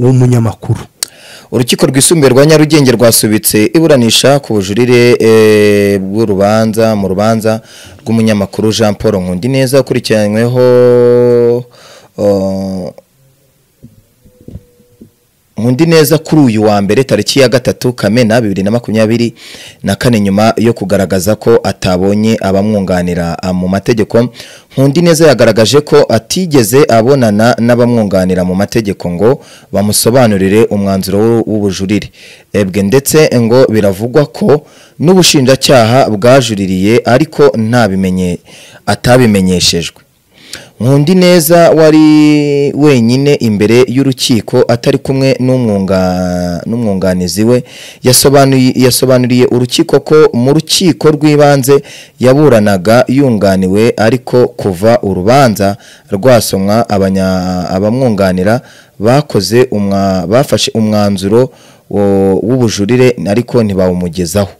w'umunyamakuru urukiko rwisumbuye rwa nyarugenge rwasubitse iburanisha ku bujurire eh, bw'urubanza mu rubanza rw'umunyamakuru jean paul nkundineza ukurikiranyweho oh, Mundi neza kuri uyu wa mbere tariki ya gatatu Kamena bibiri na makumyabiri na kane nyuma yo kugaragaza ko atabonye abamwunganira ah, mu mategeko Nkundi neza yagaragaje ko atigeze abonana n'abamwunganira mu mategeko ngo bamusobanurire umwanzuro w'u- w'ubujurire ebwe ndetse ngo biravugwa ko n'ubushinjacyaha bwajuririye ariko ntabimenye atabimenyeshejwe Nkundi neza wari wenyine imbere y'urukiko atari kumwe n'umwunga n'umwunganizi we yasobanuye yasobanuriye urukiko ko mu rukiko rw'ibanze yaburanaga yunganiwe ariko kuva urubanza rwasomwa abanya abamwunganira bakoze umwa bafashe umwanzuro wo- w'ubujurire ariko ntibawumugezaho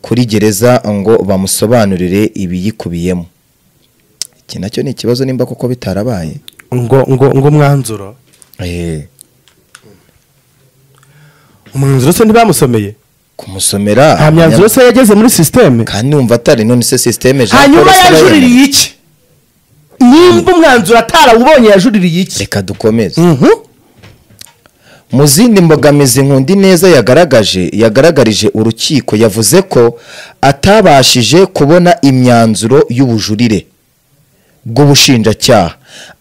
kuri gereza ngo bamusobanurire ibiyikubiyemo iki nacyo ni ikibazo nimba kuko bitarabaye ngo ngo ngo umwanzuro umwanzuro se ntibamusomeye kumusomera nta myanzuro se yageze muri sisiteme kandi numva atari none se sisiteme Jean hanyuma Paul Sarah yajuririye iki nimba umwanzuro atarawubonye yajuririye iki reka dukomeze Mhm. mu zindi mbogamizi nkundi neza yagaragaje yagaragarije urukiko yavuze ko atabashije kubona imyanzuro y'ubujurire bw'ubushinjacyaha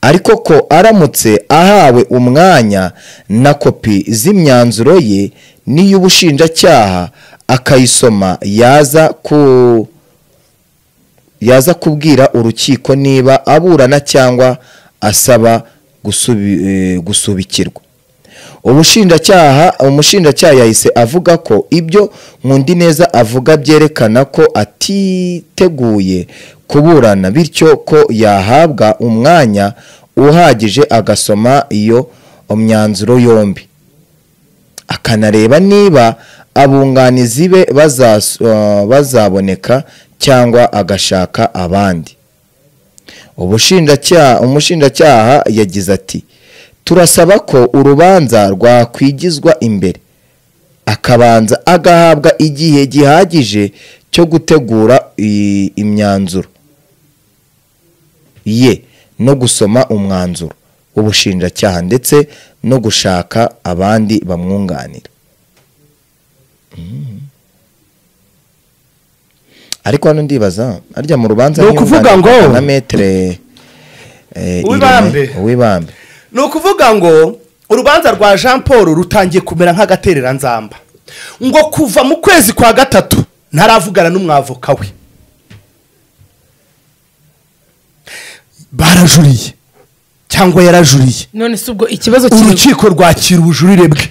ariko ko aramutse ahawe umwanya na kopi z'imyanzuro ye n'iy'ubushinjacyaha akayisoma yaza ku yaza kubwira urukiko niba aburana cyangwa asaba gusubi- eh, gusubikirwa ubushinjacyaha umushinjacyaha yahise avuga ko ibyo nkundi neza avuga byerekana ko atiteguye kuburana bityo ko yahabwa umwanya uhagije agasoma iyo myanzuro yombi akanareba niba abunganizi be bazas- eh, bazaboneka cyangwa agashaka abandi ubushinjacyaha umushinjacyaha yagize ati turasaba ko urubanza rwakwigizwa imbere akabanza agahabwa igihe gihagije cyo gutegura i- imyanzuro ye no gusoma umwanzuro ubushinjacyaha ndetse no gushaka abandi bamwunganira Mm. ariko hano ndibaza arya mu rubanza Ni ukuvuga ngo- niyunganirwa na metere eh, Irene- Uwibambe. uwibambe ni ukuvuga ngo urubanza rwa jean paul rutangiye kumera nk'agatereranzamba ngo kuva mu kwezi kwa gatatu ntaravugana n'umwavoka we barajuriye cyangwa yarajuriye none se ubwo ikibazo kiri urukiko rwakira ubujurire bwe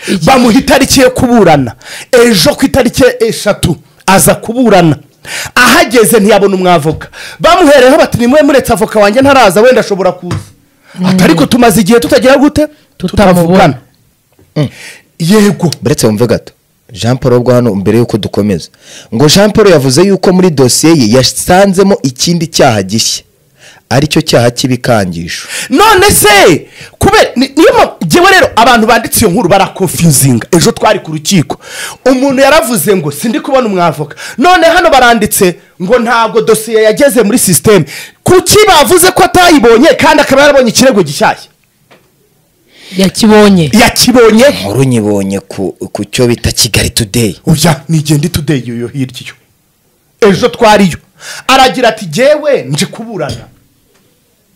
Iki- bamuha itariki yo kuburana ejo ku itariki eshatu aza kuburana ahageze ntiyabona umwavoka bamuhereyeho bati nimwe muretse avoka wanjye ntaraza wenda ashobora kuza ati ariko tumaze igihe tutagira gute Tutamubona. tutavugana yego buretse wumve gato jean paul ubwo hano mbere y'uko dukomeza ngo jean paul yavuze yuko muri dosiye ye yasanzemo ikindi cyaha gishya aricyo cyaha cy'ibikangisho none se kubera ni- niyo mpamvu njyewe rero abantu banditse iyo nkuru barakonfuzinga ejo twari ku rukiko umuntu yaravuze ngo sindi kubona umwavoka none hano baranditse ngo ntabwo dosiye yageze muri sisiteme kuki bavuze ko atayibonye kandi akaba yarabonye ikirego gishyashya yakibonye yakibonye nkuru nyibonye ku ku cyo bita kigali today uya nigende tudeyi iyo hirya iyo ejo twariyo aragira ati jyewe nje kuburana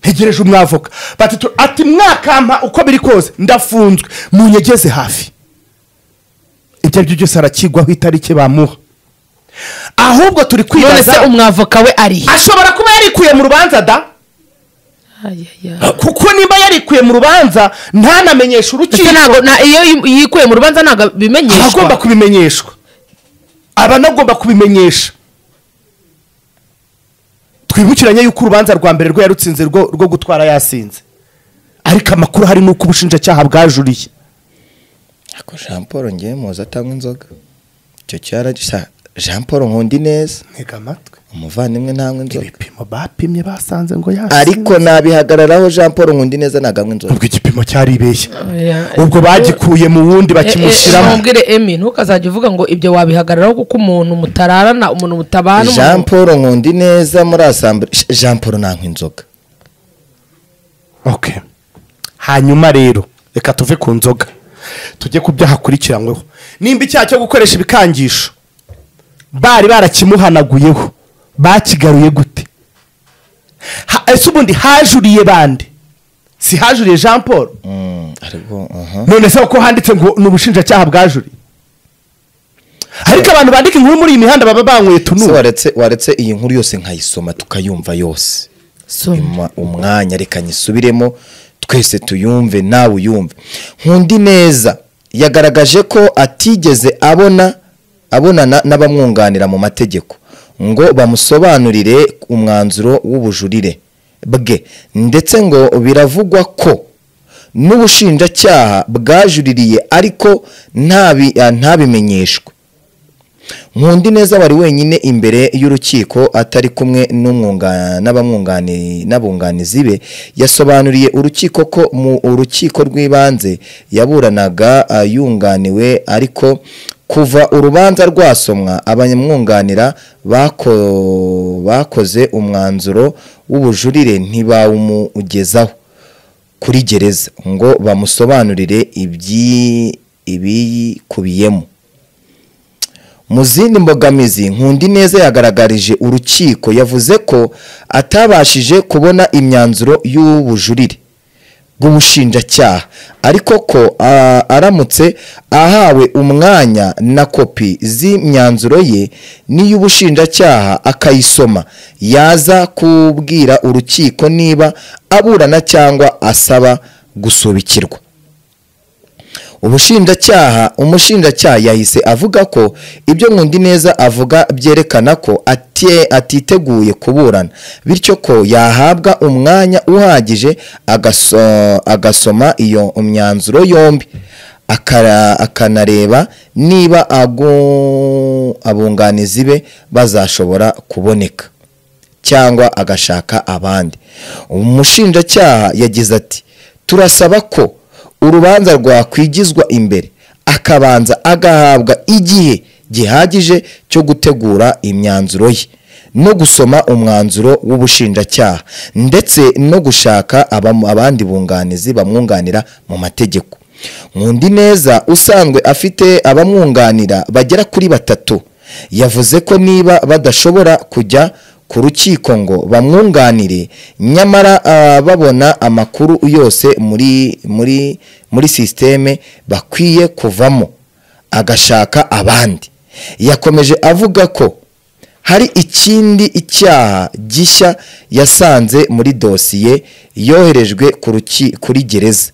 ntegereje umwavoka batatu ati mwakampa uko biri kose ndafunzwe munyegeze hafi ibyo aribyo byose arakigwaho itariki bamuha ahubwo turi none se kwibaza umwavoka we ari he ashobora kuba yarikuye mu rubanza da Ayaya. kuko nimba yarikuye mu rubanza ntanamenyeshe ese urukiko ntabwo na- iyo yi- yikuye mu rubanza ntabwo aba agomba bimenyeshwa kubimenyeshwa aba anagomba kubimenyesha twibukiranye yuko urubanza rwa mbere rwe yarutsinze rwo rwo gutwara yasinze ariko amakuru hari nuko ubushinjacyaha bwajuriye ariko jean paul ngewe muzi atanywa inzoga icyo cyara gisa jean paul nkundi neza ntega amatwi umuvandimwe ntanywa inzoga ibipimo bapimye basanze ngo yasinze ariko nabihagararaho jean paul nkundineza ntaganywa inzoga ubwo igipimo cyaribeshye Oya. ubwo bagikuye mu wundi Eh, eh, bakimushyiramo mubwire emi ntukazajya uvuga ngo ibyo wabihagararaho kuko umuntu mutararana umuntu mutabana umuntu- jean paul nkundineza muri asambure Je- jean paul ntanywa inzoga Okay. hanyuma rero reka tuve ku nzoga tujye ku byaha akurikiranyweho nimba icyaha cyo gukoresha ibikangisho bari barakimuhanaguyeho bakigaruye gute Ha- ese ubundi hajuriye bande si hajuriye jean paul Mm, ariko aha none se ko handitse ngo ni ubushinjacyaha bwajuriye ariko abantu bandika inkuru muri iyi mihanda baba banyweye Se tunura waretse waretse iyi nkuru yose nkayisoma tukayumva yose So, Ima- umwanya reka nyisubiremo twese tuyumve nawe uyumve nkundi neza yagaragaje ko atigeze abona abonana n'abamwunganira mu mategeko ngo bamusobanurire umwanzuro w'ubujurire bwe ndetse ngo biravugwa ko n'ubushinjacyaha bwajuririye ariko ntabi- ah, ntabimenyeshwe nkundi neza wari wenyine imbere y'urukiko atari kumwe n'umwunga- n'abamwungani- n'abunganizi be yasobanuriye urukiko ko mu urukiko rw'ibanze yaburanaga ah, yunganiwe ariko kuva urubanza rwasomwa abanyamwunganira bako- bakoze umwanzuro w'ubujurire ntibawumugezaho kuri gereza ngo bamusobanurire ibyi- ibiyikubiyemo mu zindi mbogamizi nkundi neza yagaragarije urukiko yavuze ko atabashije kubona imyanzuro y'ubujurire bw'ubushinjacyaha ariko ko a- aramutse ahawe umwanya na kopi z'imyanzuro ye n'iy'ubushinjacyaha akayisoma yaza kubwira urukiko niba aburana cyangwa asaba gusubikirwa ubushinjacyaha umushinjacyaha yahise avuga ko ibyo Nkundineza avuga byerekana ko atie- atiteguye kuburana bityo ko yahabwa umwanya uhagije agaso- agasoma iyo myanzuro yombi akara- akanareba niba agu- abunganizi be bazashobora kuboneka cyangwa agashaka abandi umushinjacyaha yagize ati turasaba ko urubanza rwakwigizwa imbere akabanza agahabwa igihe gihagije cyo gutegura imyanzuro ye no gusoma umwanzuro w'ubushinjacyaha ndetse no gushaka abamu- abandi bunganizi bamwunganira mu mategeko nkundi neza usanzwe afite abamwunganira bagera kuri batatu yavuze ko niba badashobora kujya ku rukiko ngo bamwunganire nyamara ah, babona amakuru yose muri muri muri sisiteme bakwiye kuvamo agashaka abandi yakomeje avuga ko hari ikindi icyaha gishya yasanze muri dosiye yoherejwe ku ruki- kuri gereza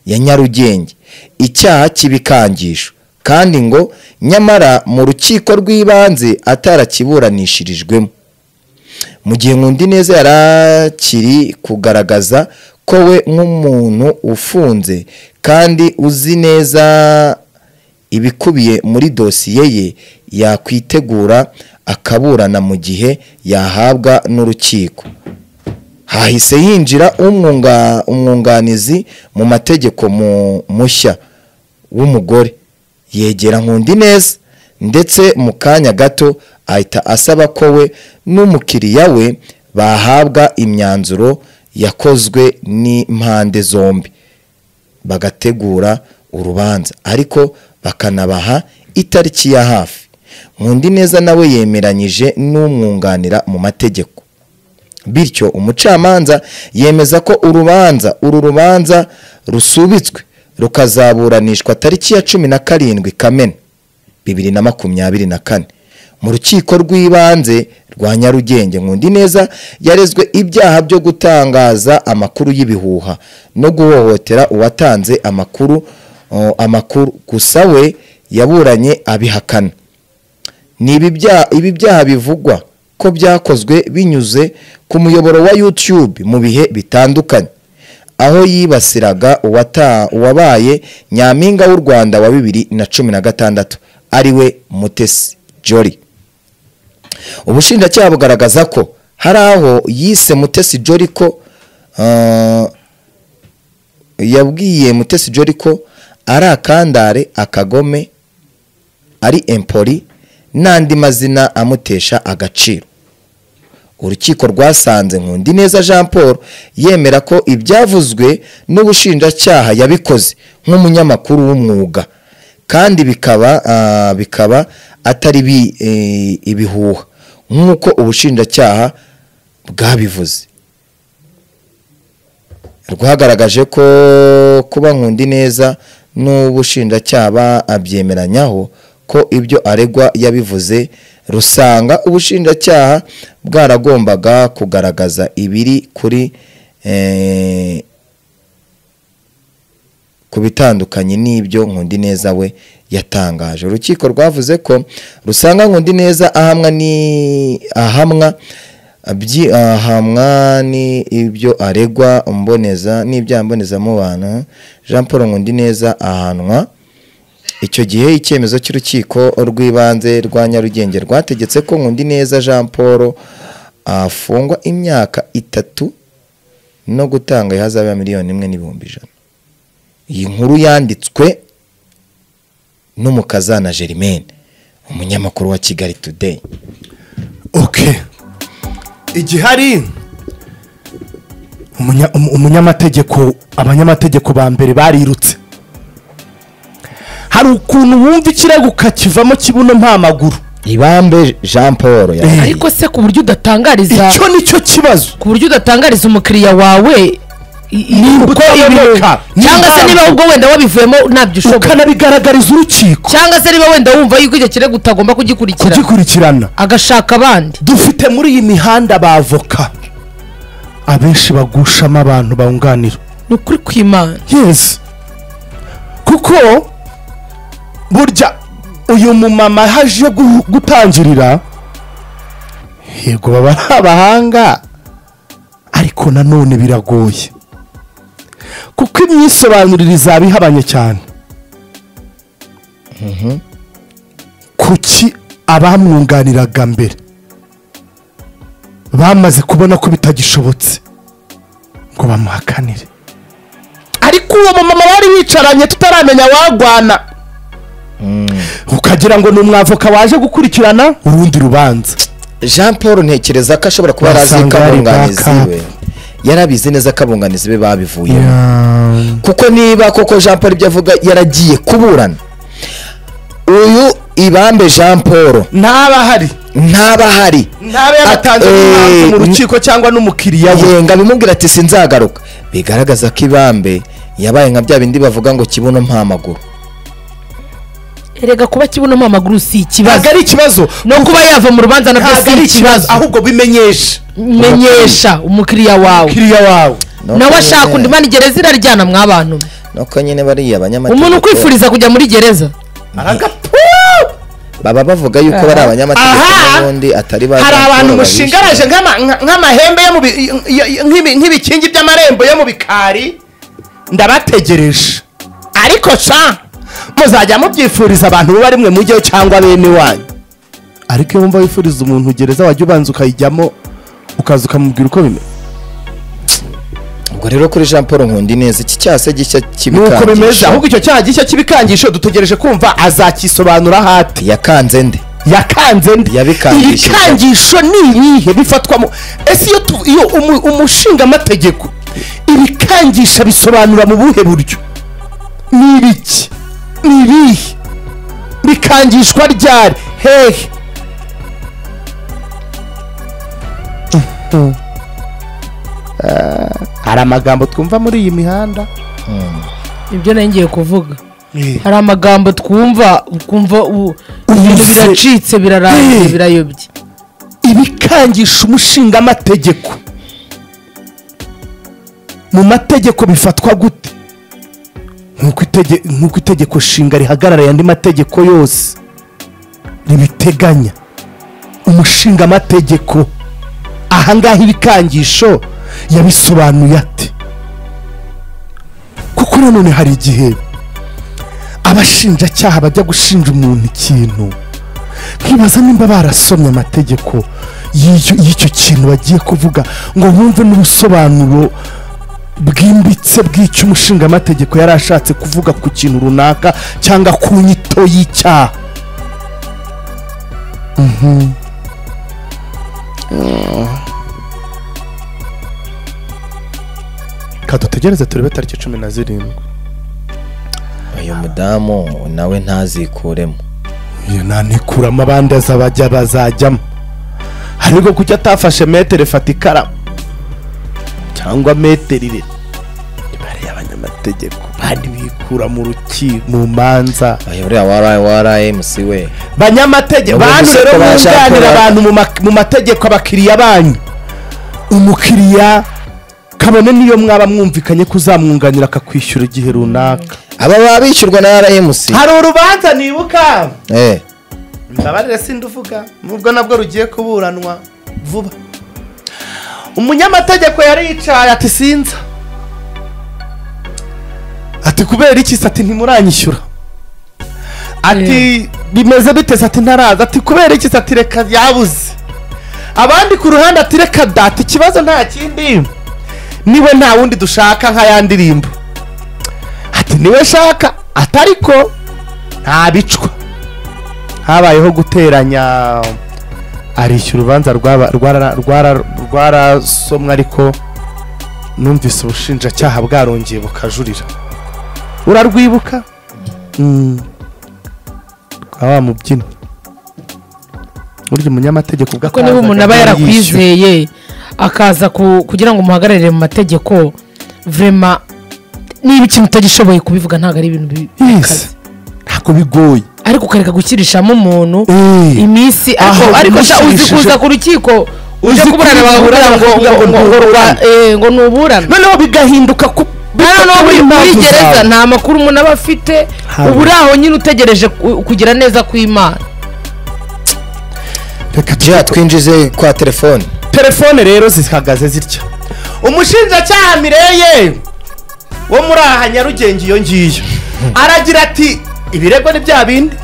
ya nyarugenge icyaha cy'ibikangisho kandi ngo nyamara mu rukiko rw'ibanze atarakiburanishijwemo mu gihe nkundi neza yari akiri kugaragaza ko we nk'umuntu ufunze kandi uzi neza ibikubiye muri dosiye ye yakwitegura akaburana mu gihe yahabwa n'urukiko hahise hinjira umwunga- umwunganizi mu mategeko mu- mushya w'umugore yegera nkundi neza ndetse mu kanya gato ahita asaba ko we n'umukiriya we bahabwa imyanzuro yakozwe n'impande zombi bagategura urubanza ariko bakanabaha itariki ya hafi nkundi neza nawe yemeranyije n'umwunganira mu mategeko bityo umucamanza yemeza ko urubanza uru rubanza rusubitswe rukazaburanishwa tariki ya cumi na karindwi kamena bibiri na makumyabiri na kane mu rukiko rw'ibanze rwa nyarugenge nkundi neza yarezwe ibyaha byo gutangaza amakuru y'ibihuha no guhohotera uwatanze amakuru o, amakuru gusa we yaburanye abihakana ni ibi byaha ibi byaha bivugwa ko byakozwe binyuze ku muyoboro wa YouTube mu bihe bitandukanye aho yibasiraga uwata- uwabaye nyampinga w'u Rwanda wa bibiri na cumi na gatandatu ari we Mutesi Jolly ubushinjacyaha bugaragaza ko hari aho yise mutesi jori ko ah, yabwiye mutesi jori ko ari akandare akagome ari empori n'andi mazina amutesha agaciro urukiko rwasanze nkundi neza jean paul yemera ko ibyavuzwe n'ubushinjacyaha yabikoze nk'umunyamakuru w'umwuga kandi bikaba ah, bikaba atari bi- eh, ibihuha nk'uko ubushinjacyaha bwabivuze rwagaragaje ko kuba nkundi neza n'ubushinjacyaha abyemeranyaho ko ibyo aregwa yabivuze rusanga ubushinjacyaha bwaragombaga kugaragaza ibiri kuri eh, ku bitandukanye n'ibyo Nkundineza we yatangaje urukiko rwavuze ko rusanga Nkundineza ahamwa ni ahamwa byi- ahamwa ni ibyo aregwa mboneza n'ibyaha mbonezamubano Jean Paul Nkundineza ahanwa icyo gihe icyemezo cy'urukiko rw'ibanze rwa Nyarugenge rwategetse ko Nkundineza Jean Paul afungwa imyaka itatu no gutanga ihazabu ya miliyoni imwe n'ibihumbi ijana iyi nkuru yanditswe n'umukazana Germaine umunyamakuru wa Kigali Today okay igihari umunya- umu- umunyamategeko abanyamategeko ba mbere barirutse hari ukuntu wumva ikirego ukakivamo kibuno nta maguru Ibambe Jean Paul ya Eh. ariko se ku buryo udatangariza icyo nicyo kibazo ku buryo udatangariza umukiriya wawe i- i- Nimba uko utayoboka, yamuka. cyangwa se nimba- niba ubwo wenda wabivuyemo ntabyo ushoboye ukanabigaragariza urukiko cyangwa se niba wenda wumva yuko icyo kirego utagomba kugikurikira kugikurikirana agashaka abandi dufite muri iyi mihanda bavoka abenshi bagushamo abantu bawunganira ni ukuri kw'imana yes kuko burya uyu mumama haje gu- gutangirira yego baba ari abahanga ariko nanone biragoye kuko imyisobanurire izaba ihabanye cyane kuki abamwunganiraga mbere bamaze kubona ko bitagishobotse ngo bamuhakanire ariko uwo mumama wari wicaranye tutaramenya wagwana ukagira ngo ni umwavoka waje gukurikirana urundi rubanza Jean Paul ntekereza ko ashobora kuba arazi Wasanga hari kabunganizi backup. we yarabizi neza kabunganizi be babivuyemo kuko niba koko jean paul ibyo avuga yaragiye kuburana uyu ibambe jean paul ntaba ahari ntaba ahari ntaba yaratanze At- n'impamvu mu eh, rukiko cyangwa n'umukiriya we yenga bimubwira ati sinzagaruka bigaragaza ko ibambe yabaye nka bya bindi bavuga ngo kibuno mpa amaguru erega kuba kibonamo amaguru si ntabwo ikibazo ari ikibazo no kuba yava mu rubanza nabyo ntabwo si ari ikibazo ikibazo ahubwo bimenyesha menyesha umukiriya wawe umukiriya wawe Nuko nawe ashaka nyine- undi mana gereza iraryana mw'abantu mwe. nuko nyine bariya abanyamategeko umuntu ukwifuriza kujya muri gereza aragapfu baba bavuga yuko bari abanyamategeko Aha! n'ubundi atari ba hari Jean Paul abantu babishe. mushingaraje nk'ama- nka- nk'amahembe yo mu bi- y- y- nk'ibi- nk'ibikingi by'amarembo yo mu bikari ndabategereje ariko sa muzajya mubyifuriza abantu muba rimwe mujyeho cyangwa bene wanyu ariko iyo wumva wifuriza umuntu gereza wajya ubanza ukayijyamo ukaza ukamubwira uko bimeze ubwo rero kuri jean paul nkundi neza iki cyase gishya nuko bimeze kibikangisha ahubwo icyo cyaha gishya cy'ibikangisho dutegereje kumva azakisobanura hati yakanze nde yakanze nde Yabikangishije. ibikangisho ni ibihe bifatwamo ese iyo tu- iyo umu- umushingamategeko ibikangisha bisobanura mu buhe buryo ni ibiki ni ibihe bikangishwa ryari hehe hari amagambo twumva muri iyi mihanda ibyo nari ngiye kuvuga hari amagambo twumva ukumva u- ibintu Ubuze. biracitse birarangiye Eh. birayobye ibikangisha umushingamategeko mu mategeko bifatwa gute nk'uko itege- nk'uko itegeko nshinga rihagarariye andi mategeko yose ribiteganya umushingamategeko ahangaha ibikangisho yabisobanuye ate kuko nanone hari igihe abashinjacyaha bajya gushinja umuntu ikintu nkibaza nimba barasomye amategeko y'icyo y'icyo kintu bagiye kuvuga ngo bumve n'ubusobanuro bwimbitse bw'icyo umushingamategeko yari ashatse kuvuga ku kintu runaka cyangwa ku nyito y'icyaha kadutegereze turebe tariki cumi na zirindwi uyu mudamu nawe ntazikuremo iyo nanikuramo abandi azabajya bazajyamo hari ubwo kujya atafashe metero ifata ikaramu cyangwa metero iri imibare y'abanyamategeko bandi bikura mu rukiko mu manza ayo uriya warayi warayi musi we banyamategeko Ubu bantu gusa rero ko bashaka bunganira kuba- abantu mu ma- mu mategeko abakiriya banyu umukiriya kabone niyo mwaba mwumvikanye ko uzamwunganira akakwishyura igihe runaka aba baba bishyurwa na rmc hari urubanza nibuka eh mbabarire sindi uvuga nubwo nabwo rugiye kuburanwa vuba umunyamategeko yari yicaye ati sinza ati kubera iki se ati ntimuranyishyura ati bimeze bite se ati ntaraza ati kubera iki se ati reka yabuze abandi ku ruhande ati reka da ati ikibazo nta kindi niwe nta wundi dushaka nk'aya ndirimbo ati niwe shaka atariko ntabicwa habayeho guteranya arishyura urubanza rwaba- rwara- rwara- rwarasomwe ariko numvise ubushinjacyaha bwarongeye bukajurira urarwibuka Mm. rwa wa mubyinnyi burya umunyamategeko ubwo kuko niba atazaga umuntu aba yishyura. yarakwizeye akaza ku- kugira ngo umuhagararire mu mategeko vrema niba ikintu utagishoboye kubivuga ntabwo ari ibintu bi- bikaze Yes. ntabwo bigoye ariko ukareka gukirishamo umuntu Eh. iminsi ariko Aho ariko sha uzi bimushimishije. kuza ku rukiko uje Uzi kuburana kuburana bakakubwira bakakubwira ngo ngo- ngo ngo- ntuburane. eh, ngo ntuburane noneho bigahinduka ku hano no muri muri gereza nta makuru umuntu aba afite Hano. uba uri aho nyine utegereje ku- kugira neza kw'imana reka tujye jya twinjize kwa telefone telefone rero zihagaze zitya umushinjacyaha mireye wo muri aha nyarugenge iyo ngiyo aragira ati ibirego ni bya bindi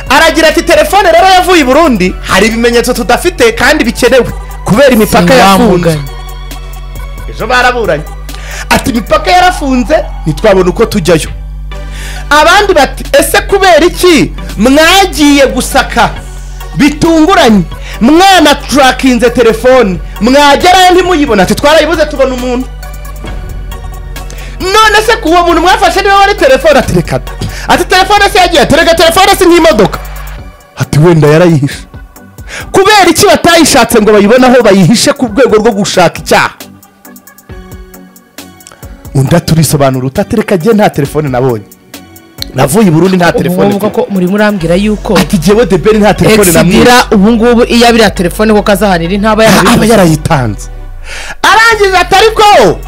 aragira ati telefone rero yavuye i burundi hari ibimenyetso tudafite kandi bikenewe kubera imipaka yafunze Sinwamuganya. ejo baraburanye ati imipaka yarafunze ntitwabona uko tujyayo abandi bati ese kubera iki mwagiye gusaka bitunguranye mwana turakinze telefone mwagerayo ntimuyibona ati twarayibuze tubona umuntu none se ku uwo muntu mwafashe niba wari telefone ati reka da ati telefone se yagiye ati reka telefone si nk'imodoka ati wenda yarayihishe kubera iki batayishatse ngo bayibone aho bayihishe ku rwego rwo gushaka icyaha undi aturisobanura utatereka agiye nta telefone nabonye navuye i burundi nta ubu telefone ngubu mfite. ko muri murambwira yuko ati jyewe deberi nta telefone namwibye exidira ubu ngubu iyo abiriya telefone kuko azahanira intaba aba yarabivuze yarayitanze arangiza atari ko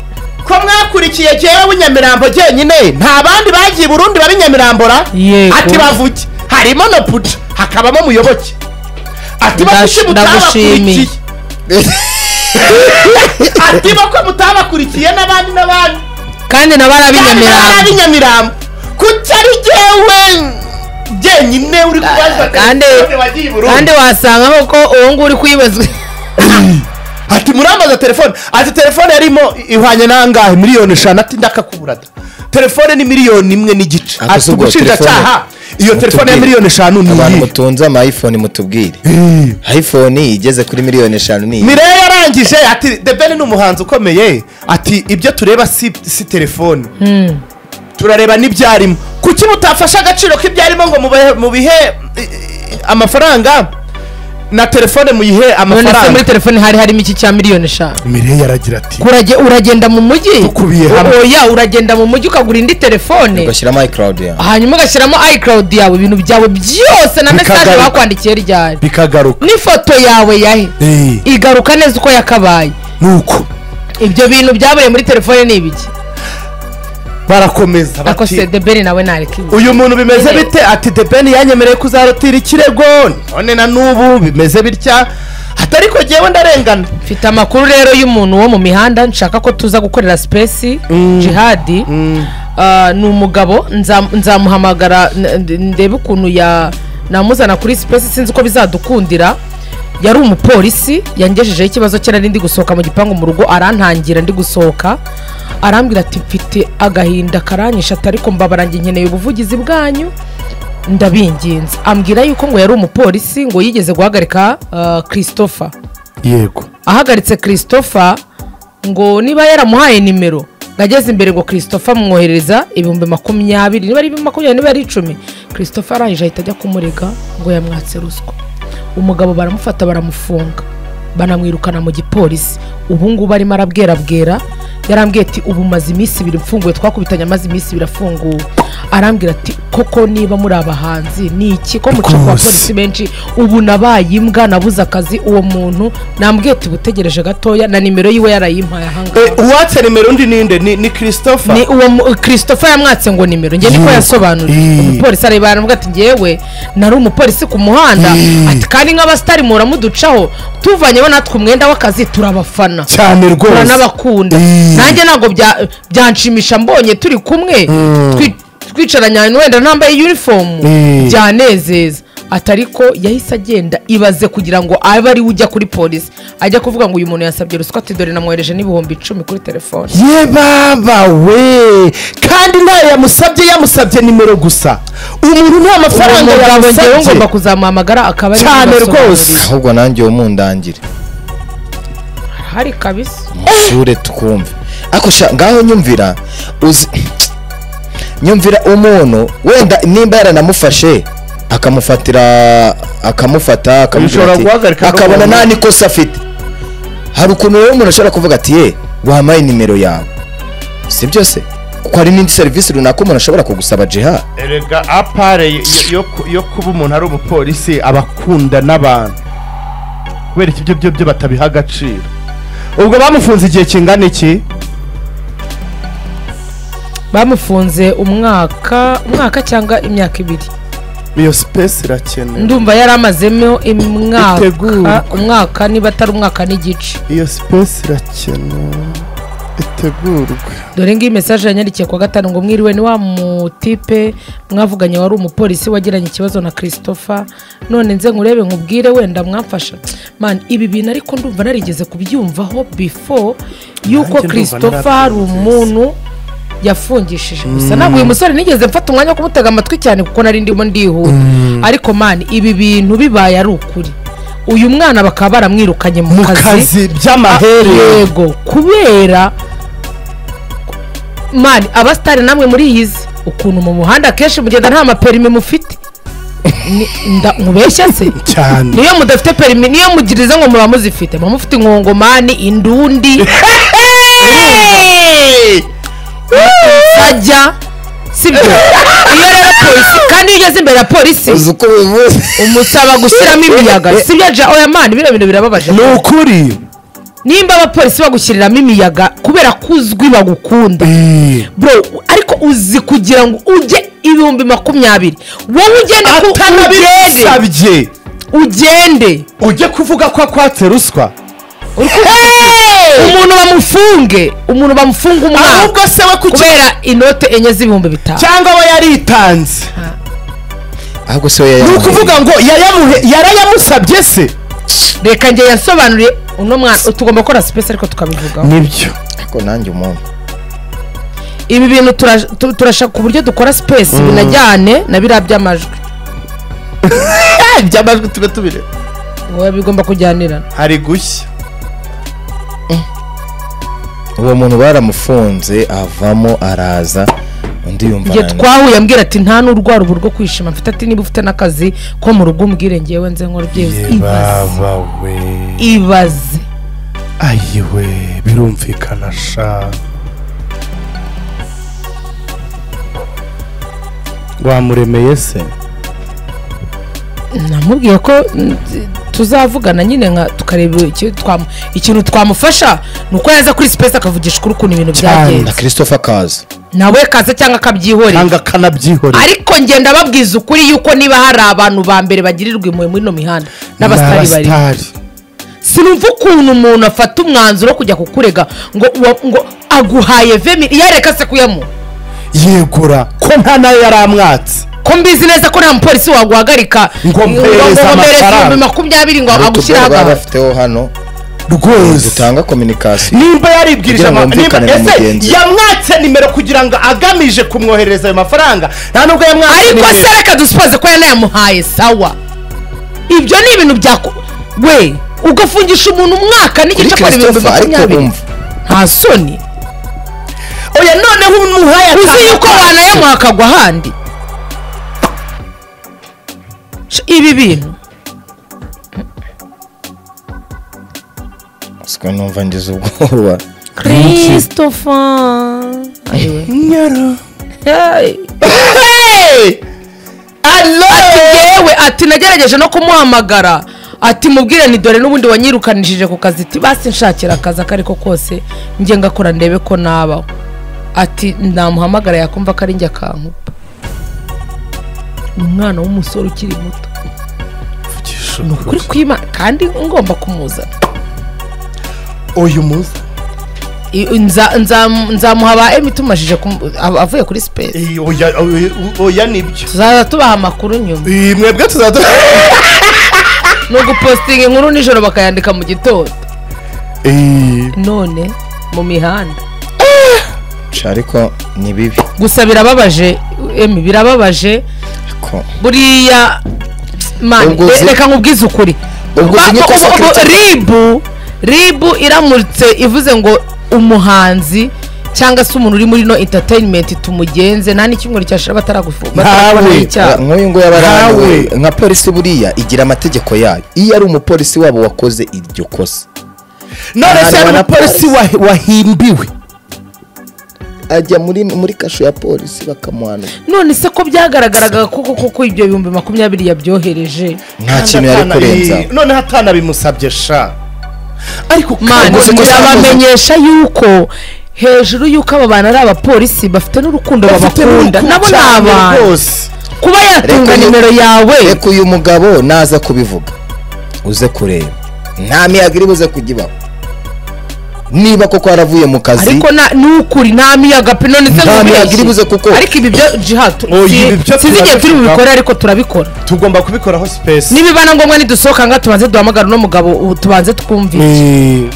ko mwakurikiye jyewe nyamirambo jyenyine nta bandi bagiye i burundi babi nyamirambo Yego. ati bavuge harimo na puca hakabamo muyoboke ati Ndash- bavuge mutabakurikiye ndagushimiye. ati bako mutabakurikiye n'abandi n'abandi kandi nabo ari arabinyamirambo nyamirambo kuki ari jyewe jyenyine uri kubazwa kandi telefone wagiye i burundi kandi wasangaho ko uwo nguwo uri kwibazwa ati muramaza telefone ati telefone yarimo ihwanye n'angahe miliyoni eshanu ati ndakakuburada telefone ni miliyoni imwe n'igice Ati ati ubwo ubushinjacyaha iyo telefone ya mutubwire. miliyoni eshanu ni abantu iyihe mutunze ama iphone mutubwire iphone igeze kuri miliyoni eshanu ni iyi mireya yarangije ati the ben ni umuhanzi ukomeye ati ibyo tureba si, si telefone turareba n'ibyarimo kuki mutafashe agaciro k'ibyarimo ngo mubahe- mubihe i- i- amafaranga na telefone muyihe none se muri amafaranga telefone hari harimo iki cya miliyoni eshanu mireya yaragira ati Urage- uragenda mu mujyi Dukubiye hamwe. oya uragenda mu mujyi ukagura indi telefone ugashyiramo icloud yawe hanyuma ugashyiramo icloud yawe ibintu byawe byose na Bikagaruka. mesaje bakwandikiye ryari bikagaruka n'ifoto yawe yahe Eh. igaruka neza uko yakabaye nuko ibyo bintu byabereye muri telefone ni ibiki barakomeza ariko bati sedeberi nawe nareka ibi uyu muntu bimeze Nyine. bite ati the ben yanyemereye kuzarutira ikirego none na n'ubu bimeze bitya ati ariko jyewe ndarengana mfite amakuru rero y'umuntu wo mu mihanda nshaka ko tuza gukorera sipesi jihadi Ah, ni umugabo nza- nzamuhamagara n- n- ndebe ukuntu ya namuzana kuri sipesi sinzi uko bizadukundira yari umupolisi yangejejeho ikibazo cye nari ndi gusohoka mu gipangu mu rugo arantangira ndi gusohoka arambwira ati mfite agahinda karanyisha ati ariko mbabarange nkeneye ubuvugizi bwanyu ndabinginze ambwira yuko ngo yari umupolisi ngo yigeze guhagarika ah, christopher yego ahagaritse christopher ngo niba yaramuhaye nimero ngageze imbere ngo christopher amwohereza ibihumbi makumyabiri niba ari makumyabiri niba ari icumi christopher arangije ahita ajya kumurega ngo yamwatse ruswa umugabo baramufata baramufunga banamwirukana mu gipolisi ubu ngubu arimo arabwerabwera yarambwiye ati ubu maze iminsi ibiri mfunguye twakubitanye amaze iminsi ibiri afunguwe arambwira ati koko niba muri abahanzi ni iki ko mucika Rwose. abapolisi benshi ubu nabaye imbwa nabuze akazi uwo muntu nambwiye ati butegereje gatoya na nimero yiwe yarayimpaye ahangaha Eh, uwatse nimero undi ninde ni ni christopher ni uwo mu- christopher yamwatse ngo nimero njye niko Yego. yasobanuriye Ii. umupolisi areba aravuga ati ngewe nari umupolisi ku muhanda Ii. ati kandi nk'abasitari muhora muducaho tuvanyeho natwe umwenda w'akazi turabafana cyane rwose turanabakunda Ii. nanjye ntabwo bya- byanshimisha mbonye turi kumwe twi- twicaranye ahantu wenda ntambaye uniform Ii. byanezeza ati ariko yahise agenda ibaze kugira ngo abe ariwe ujya kuri polisi ajya kuvuga ngo uyu muntu yasabye ruswa ati dore namwohereje n'ibihumbi icumi kuri telefone ye baba we kandi ntayo yamusabye yamusabye nimero gusa umuntu nta uwo mafaranga mugabo ngewe yamusabye ngomba kuzamuhamagara akaba ari cyane rwose ahubwo nanjye uwo mundangire hari kabisa mushure twumve ariko sha ngaho nyumvira uzi nyumvira umuntu wenda nimba yaranamufashe akamufatira akamufata akamubwira Bishobora ati- guhagarika akabona no- nta nikosa afite hari ukuntu rero umuntu ashobora kuvuga ati ye wampaye nimero yawe si byose kuko hari n'indi serivisi runaka umuntu ashobora kugusaba jiha erega apare yo- yo- yo- yo kuba umuntu ari umupolisi aba akunda n'abantu kubera ibyo byo byo batabiha agaciro ubwo bamufunze igihe kingana iki bamufunze umwaka umwaka cyangwa imyaka ibiri iyo sipesi irakenewe ndumva yari amazemo Itegurwa. imwaka umwaka niba atari umwaka n'igice iyo sipesi irakenewe itegurwe dore ngiyi mesaje yanyandikiye kwa gatanu ngo mwiriwe ni wa mutipe mwavuganye wari umupolisi wagiranye ikibazo na christopher none nze nkurebe nkubwire wenda mwamfasha man ibi bintu ariko ndumva narigeze kubyumvaho before yuko ndumva christopher hari narabyumvise. umuntu yafungishije gusa ntabwo uyu musore nigeze mfata umwanya wo kumutega amatwi cyane kuko nari ndimo ndihuta ariko man ibi bintu bibaye ari ukuri uyu mwana bakaba baramwirukanye mu mu kazi kazi by'amaherere yego kubera mani abasitari namwe muriyizi ukuntu mu muhanda akenshi mugenda nta maperime mufite Ni- nda- mubeshya se cyane niyo mudafite perimi niyo mugiriza ngo muba muzifite muba mufite inkongomani indundi sajya sibyo iyo rero polisi kandi iyo ugeze imbere ya polisi uzi uko bivuze umusaba gushyiramo imiyaga sibyo ja oya mani bino bintu birababaje ni ukuri nimba abapolisi bagushyiriramo imiyaga kubera ko uzwi bagukunda bro ariko uzi kugira ngo ujye ibihumbi makumyabiri wowe ugende ku- ugende atanabisabye ugende ujye kuvuga ko akwatse ruswa umuntu bamufunge umuntu bamufunge umwaka ahubwo se we ku kubera inote enye z'ibihumbi bitanu cyangwa we yaritanze ahubwo se we ni yayamuhaye. ukuvuga ngo yayamuhe- yarayamusabye se reka njye yasobanuriye uno mwana tugomba gukora sipesi ariko tukabivugaho nibyo ariko nanjye umuntu ibi bintu turashaka ku buryo dukora sipesi binajyane na biriya by'amajwi iby'amajwi tube tubire Wowe bigomba kujyanirana hari gushya uwo muntu baramufunze avamo araza undi yumva njye arananiwe. twahuye ambwira ati nta n'urwara ubu rwo kwishima mfite ati niba ufite n'akazi ko mu rugo umbwire ngewe nze nkora byose ibaze we ibaze ayiwe birumvikana sha wamuremeye se namubwiye ko mm, t- tuzavugana nyine nka tukareba iki- twam- ikintu twamufasha ni uko yaza kuri sipesi akavugisha ukuri ukuntu ibintu na byagenze christopher kaza nawe kaza cyangwa akabyihorera cyangwa akanabyihorera ariko ngenda babwiza ukuri yuko niba hari abantu ba mbere bagirirwa impuhwe muri ino mihanda n'abasitari bari sinumva ukuntu umuntu afata umwanzuro wo kujya kukurega ngo uwa- ngo aguhaye vemi yareka se kuyamuha yegura ko nta nayo yari amwatse ko mbizi neza ko nta mupolisi waguhagarika Ngo mpereze amafaranga. ibihumbi makumyabiri ngo agushyiraho baba gahunda bafiteho hano rwose dutanga kominikasiyo nimba yaribwirije Kugira ngo ama- nimba- yumvikane na ese mugenzi we. yamwatse nimero kugira ngo agamije kumwoherereza ayo mafaranga nta nubwo yamwatse ariko nimero. se reka dusipoze ko yanayamuhaye sawa ibyo ni ibintu bya we ugafungisha umuntu umwaka n'igice akora ibihumbi Christopher, ariko makumyabiri wumva. nta soni oya noneho umuhaye uzi atanu- yuko wanayamuha akagwa ahandi Sh- ibi bintu siko numva ngize ubwoba christopher Ayiwe. nyoro Hey. Hey! ati yewe ati nagerageje no kumuhamagara ati mubwire ni dore n'ubundi wanyirukanishije ku kazi ati basi nshakira akazi ako ariko kose njye ngakora ndebe ko nabaho ati namuhamagara yakumva ko ari njye akankupa ni umwana w'umusore ukiri muto ni ukuri kwima kandi ngomba kumuzana uyu muza I- nza- nza- nzamuha ba emu tumajije kumu- av- avuye kuri sipesi Eh, oya oya- oya nibyo tuzaza tubaha amakuru nyuma Eh, mwebwe tuzajya ni ugupositinga inkuru nijoro bakayandika mu gitondo none mu mihanda Sha, ariko ni bibi gusa birababaje emi birababaje Ariko- buriya mani Ubwo uzi- re- reka nkubwize ukuri Ubwo Ba- uzi ba- nk'ikosa ubu- ubu- Christopher. ribu ribu iramutse ivuze ngo umuhanzi cyangwa se umuntu uri muri no entertainment tumugenze nta n'icyumweru cyashira bataragufunga bataragufunga icyaha. nk'uyu nguyu aba Nkawe. araniwe nka polisi buriya igira amategeko yayo iyo ari umupolisi wabo wakoze iryo kosa none se hari Abantu umupolisi wa- wahimbiwe ajya muri muri kasho ya polisi bakamuhanura none se ko byagaragaraga koko koko ibyo bihumbi makumyabiri yabyohereje nta kintu yari Atana- kurenza Eh, noneho atanabimusabye sha ariko mani Ubwo se ko birabamenyesha yuko hejuru y'uko aba bantu ari abapolisi bafite n'urukundo babakunda nabo ni abantu rwose kuba yatunga Reka ni- nimero yawe reka uyu mugabo naza kubivuga uze kureba nta miyaga iri buze kujya ibaho niba koko yaravuye mu kazi ariko na- ni ukuri nta miyaga pe none se Nta ngo miyaga ubeshye. iribuze kuko. ariko ibi byo jihatu Oya, ibi byo sinzi igihe turi turabivugaho. bubikore ariko turabikora tugomba kubikoraho sipesi nibibana ngombwa nidusohoka nga tubanze duhamagara uno mugabo ubu tubanze twumvise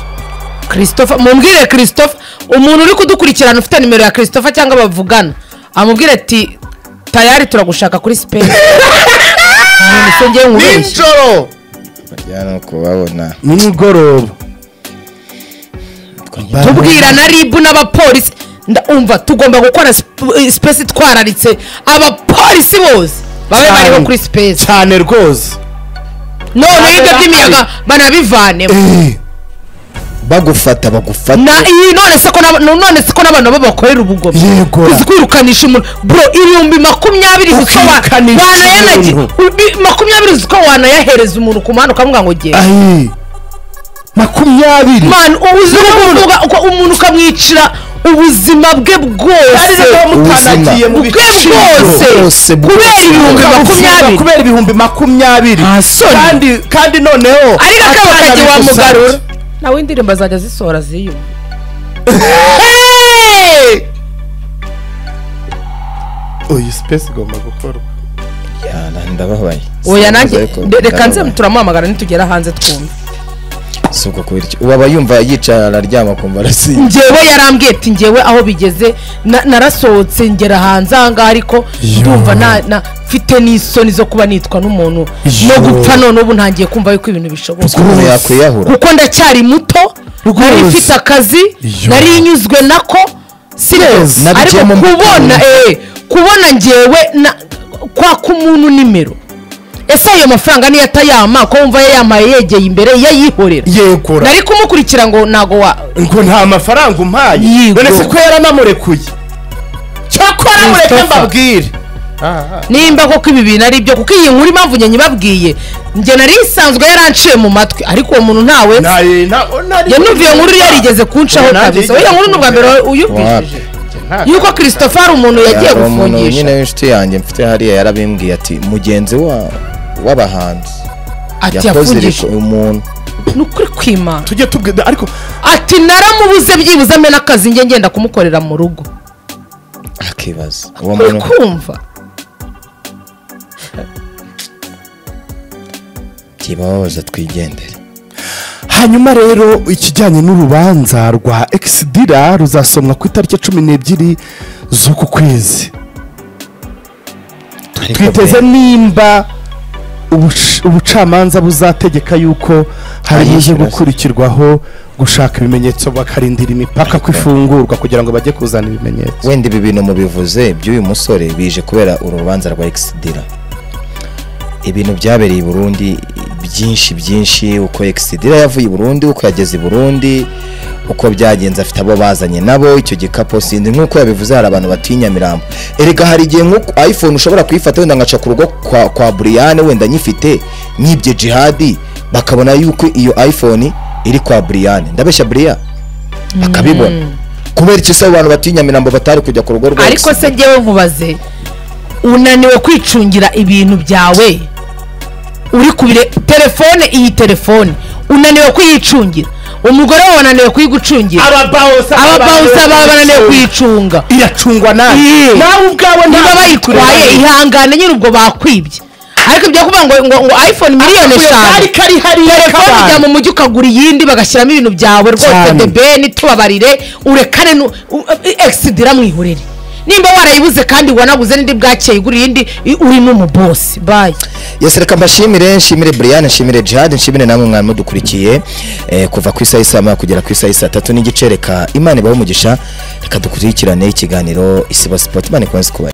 christophe mumbwire christophe umuntu uri kudukurikirana ufite nimero ya christophe cyangwa bavugana amubwire ati tayari turagushaka kuri sipeni ngisongeye nkubeshye nijoro bajya no kubabona nimugoroba tubwirana ribu n'abapolisi ndumva tugomba gukora sp- eh, sipesi twararitse abapolisi bose babe bariho kuri sipesi cyane rwose none ibyo by'imiyaga banabivanemo bagufata bagufata na iyi none se ko n'aba- none se ko n'abantu baba bakorera ubugome Yego. uzi kwirukanisha umuntu bro ibihumbi makumyabiri uzi ko wa- Ukwirukanisha wanayanagira umuntu. ubi- makumyabiri uzi ko wanayahereza umuntu ku muhanda ukamuga ngo genda ayi makumyabiri man uzi ko uvuga uko umuntu ukamwicira ubuzima bwe bwose mutanagiye mu Ubwe bwose. bwose Kubera ibihumbi makumyabiri. kubera ibihumbi makumyabiri Nta soni. kandi kandi noneho ariko akaba kagiye atanabigusabye. wamugarura nawe indirimbo azajya zisohora ziyumva Hey! uyu sipesi igomba gukorwa Yana, ndababaye oya nanjye Ariko reka nze ndababaye. turamuhamagara nitugera hanze twumve si uko kubirya ubu aba yumva yicara araryama kumva arasinda njyewe yarambwiye ati njyewe aho bigeze na- narasohotse ngera hanze ahangaha ariko ndumva na- na- mfite n'isoni zo kuba nitwa n'umuntu no gupfa none ubu ntangiye kumva yuko ibintu bishoboka umuntu yakwiyahura kuko ndacyari muto nari mfite akazi nari nyuzwe nako sirezi Nabigiyemo ariko mu- kubona eh, kubona njyewe na- kwaka umuntu nimero ese ayo mafaranga niyo atayama ko wumva yayampaye yegeye imbere yayihorera yegura nari kumukurikira ngo ntago wa ngo nta mafaranga umpaye Yego. none se ko yaranamurekuye cyakora mureke Christopher. mbabwire nimba koko ibi bintu ari byo kuko iyi nkuru impamvu njye nyibabwiye njye nari isanzwe yaranciye mu matwi ariko uwo muntu ntawe nzi. Naye- na- o- nari- njye numva iyo nkuru yarigeze kuncaho Nanjye kabisa yigeze iyo nkuru ni ubwa mbere Wapi? uyumvishije Nta- yuko christopher ari umuntu yagiye Hari umuntu nyine gufungisha w'inshuti yanjye mfite hariya yarabimbwiye ati mugenzi wa w'abahanzi yakoze ati yafungije iriko umuntu ni ukuri kwimana tujye tubwira ariko ati naramubuze byibuze amena akazi njye ngenda kumukorera mu rugo akibaza uwo uri muntu kumva tibababaza twigendere hanyuma rero ikijyanye n'urubanza rwa egisidira ruzasomwa ku itariki cumi n'ebyiri z'uku kwezi Ariko twiteze be- nimba ubush- ubucamanza buzategeka yuko hari uje Ayishyura se. gukurikirwaho gushaka ibimenyetso bakarindira imipaka ko ifungurwa kugira ngo bajye kuzana ibimenyetso wenda ibi bintu mubivuze by'uyu musore bije kubera urubanza rwa egisidira ibintu byabereye i burundi byinshi byinshi uko egisidira yavuye i burundi uko yageze i burundi uko byagenze afite abo bazanye nabo icyo gikapo sinzi nk'uko yabivuze hari abantu batuye i nyamirambo erega hari igihe nko iphone ushobora kuyifata wenda ngaca ku rugo kwa, kwa buriyane wenda nyifite nyibye jihadi bakabona yuko iyo iphone iri kwa buriyane ndabeshya buriya akabibona kubera icyo se abo bantu batuye i nyamirambo batari kujya ku rugo rwa ariko se ngewe nkubaze unaniwe kwicungira ibintu byawe uri kubire telefone iyi telefone unaniwe kuyicungira umugore wawe wananiwe kuyigucungira ababawusa ababawusa baba bananiwe kuyicunga iracungwa nawe Iye. nawe ubwawe niba bayitwaye ihangane nyine ubwo bakwibye ariko ibyo kuvuga ngo ngo ngo iphone miliyoni eshanu kari kari hariya telefone ujya kabana mu mujyi ukagura iyindi bagashyiramo ibintu byawe rwose Cyane. debeni tubabarire urekane nu- u- egisidira mwihorere nimba warayibuze kandi wanaguze n'indi bwakeye igura iyindi i- uri n'umubosi bayi Yes, reka mbashimire nshimire Brian nshimire Jihad nshimire namwe mwari mudukurikiye eh, kuva ku isaha isa kugera ku isaha isa tatu n'igice reka Imana ibahe umugisha reka dukurikirane ikiganiro Isibo Sport Imana ikomeze kuba